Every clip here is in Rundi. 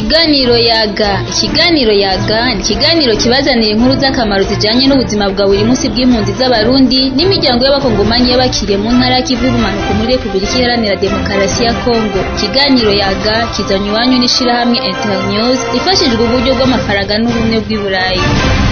Ikiganiro yaga ikiganiro yaga ni ikiganiro kibazanira inkuru z'akamaro zijanye n'ubuzima bwa buri munsi bw'impunzi z'abarundi n'imiryango y'abakongomanyi y'abakiriye mu ntara y'ikivu y'ubumanuko muri Repubulika Iharanira Demokarasi ya Kongo ikiganiro yaga kizanywe iwanyu n'ishirahamwe Internews rifashijwe uburyo bw'amafaranga n'ubumwe bw'i Burayi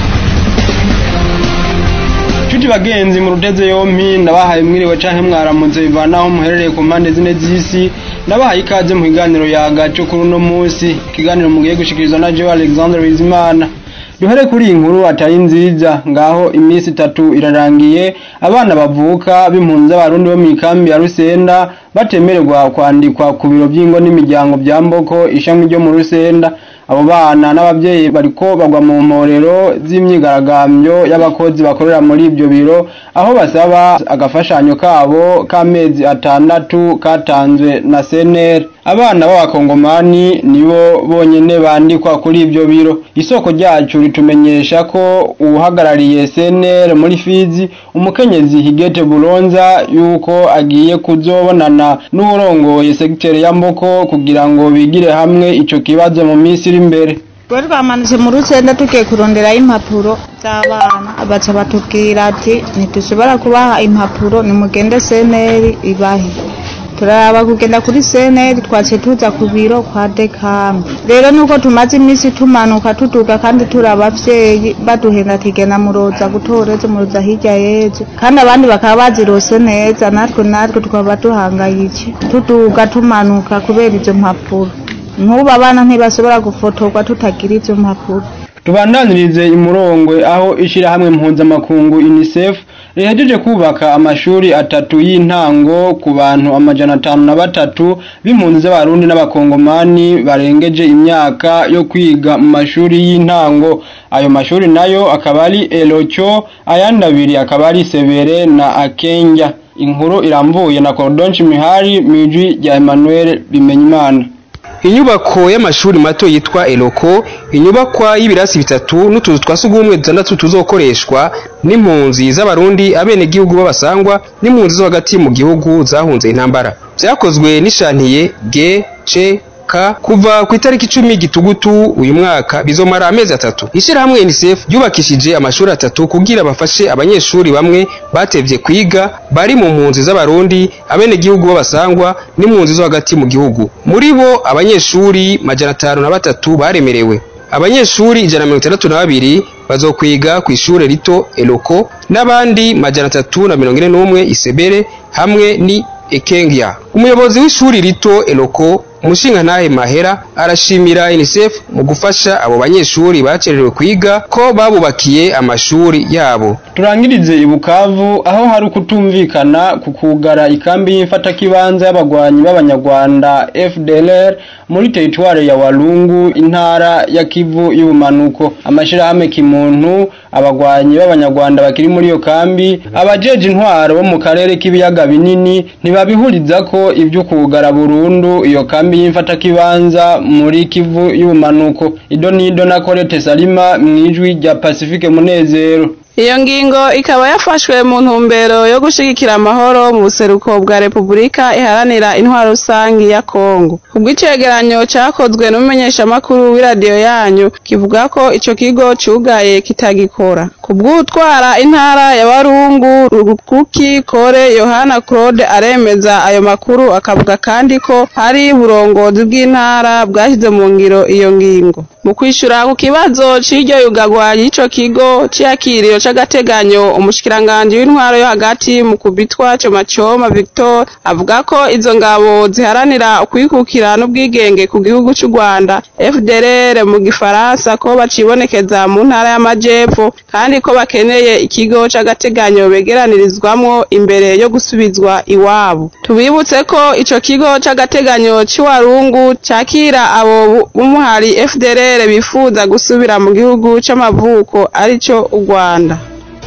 Chuti bagenzi mu ruteze yompi ndabahaye mwiriwe canke mwaramutse bivanaho muherereye ku mpande zine z'isi ndabahaye ikaze mu kiganiro yaga cyo kuri uno munsi ikiganiro mugiye gushikirizwa na Joe Alexander Bizimana duhere kuri iyi nkuru atari nziza ngaho iminsi itatu irarangiye abana bavuka b'impunzi z'abarundi bo mu ikambi ya Rusenda batemererwa kwandikwa ku biro by'ingo n'imiryango bya Mboko ishami ryo mu Rusenda abo bana n'ababyeyi bariko bagwa mu mporero z'imyigaragambyo y'abakozi bakorera muri ibyo biro aho basaba agafashanyo kabo k'amezi atandatu katanzwe na CNR abana b'abakongomani nibo bonyene bandikwa kuri ibyo biro isoko ryacu ritumenyesha ko uhagarariye CNR muri Fizi umukenyezi Higete Bulonza yuko agiye kuzobonana n'urongoye segiteri ya Mboko kugira ngo bigire hamwe ico kibazo mu minsi iri imbere Twari twamanutse mu rusenda tugiye kuronderayo impapuro z'abana baca batubwira ati ntidushobora kubaha impapuro nimugende seneri ibahe turaraba kugenda kuri seneri twaciye tuza ku biro kwa dekame rero nuko tumaze iminsi tumanuka tuduga kandi turi abavyeyi baduhenda ati genda muroza gutora ejo muroza hirya y'ejo kandi abandi bakaba bazirose neza natwe natwe tukaba duhangayitse tuduga tumanuka kubera izo mpapuro nk'ubu abana ntibashobora gufotorwa tutagira izo mpapuro tubandanirize imurongwe aho ishirahamwe mpuzamakungu UNICEF rihejeje kubaka amashuri atatu y'intango ku bantu amajana atanu na batatu b'impunzi z'abarundi n'abakongomani barengeje imyaka yo kwiga mu mashuri y'intango ayo mashuri nayo akaba ari Elocho ayandi abiri akaba ari Severe na Akenya inkuru iramvuye na Cordonchi Mihari mwijwi rya Emmanuel Bimenyimana inyubako y'amashuri mato yitwa Eloko inyubakwa y'ibirasi bitatu n'utuzu twa sugumwe dutandatu tuzokoreshwa n'impunzi z'abarundi abenegihugu b'abasangwa n'impunzi zo hagati mu gihugu zahunze intambara vyakozwe n'ishantiye G C K kuva ku itariki icumi gitugutu uyu mwaka bizomara amezi atatu ishirahamwe UNICEF ryubakishije amashuri atatu kugira bafashe abanyeshuri bamwe batevye kwiga bari mu mpunzi z'abarundi abenegihugu b'abasangwa n'impunzi zo hagati mu gihugu muri bo abanyeshuri majana atanu na batatu baremerewe abanyeshuri ijana na mirongo itandatu na babiri bazokwiga ku ishure rito Eloko n'abandi majana atatu na mirongo ine n'umwe Isebere hamwe ni Ekengya umuyobozi w'ishuri rito Eloko umushingantahe Mahera arashimira UNICEF mu gufasha abo banyeshuri bacererewe kwiga ko babubakiye amashuri yabo turangirize ibukavu aho hari ukutumvikana ku kugara ikambi y'imfatakibanza y'abagwanyi b'abanyarwanda FDLR muri teritware ya Walungu intara ya Kivu y'ubumanuko amashirahamwe kimuntu abagwanyi b'abanyarwanda bakiri muri iyo kambi abajeje intwaro bo mu karere k'ibiyaga binini ntibabihuriza ko ibyo kugara burundu iyo kambi y'imfatakibanza muri Kivu y'ubumanuko ido nido na Colette Salima mwijwi rya Pacifique Munezero iyo ngingo ikaba yafashwe mu ntumbero yo gushigikira amahoro mu buseruko bwa Repubulika iharanira intwaro rusangi ya Kongo kubw'icegeranyo cakozwe n'umumenyeshamakuru w'iradiyo yanyu kivuga ko ico kigo cugaye kitagikora kubw'utwara intara ya Warungu Rukuki Kore Yohana Claude aremeza ayo makuru akavuga kandi ko hari burongozi bw'intara bwashyize mu ngiro iyo ngingo mu kwishura ku kibazo c'iryo yugagwa y'ico kigo c'iyakiriro c'agateganyo umushikiranganji w'intwaro yo hagati mu kubitwa Comacoma Victor avuga ko izo ngabo ziharanira ukwikukira n'ubwigenge ku gihugu c'u Rwanda FDLR mu gifaransa ko bacibonekeza mu ntara y'amajepfo kandi ko bakeneye ikigo c'agateganyo begeranirizwamwo imbere yo gusubizwa iwabo tubibutse ko ico kigo c'agateganyo c'iwarungu cakira abo b'umuhari FDLR bifuza gusubira mu gihugu c'amavuko arico u Rwanda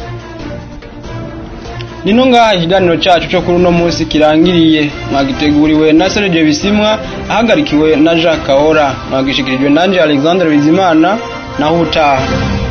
nino ngaha ikiganiro cacu co kuri uno munsi kirangiriye mwagiteguriwe na Serge Bisimwa ahagarikiwe na Jacques Kaora mwagishikirijwe nanje Alexandre Bizimana naho utaha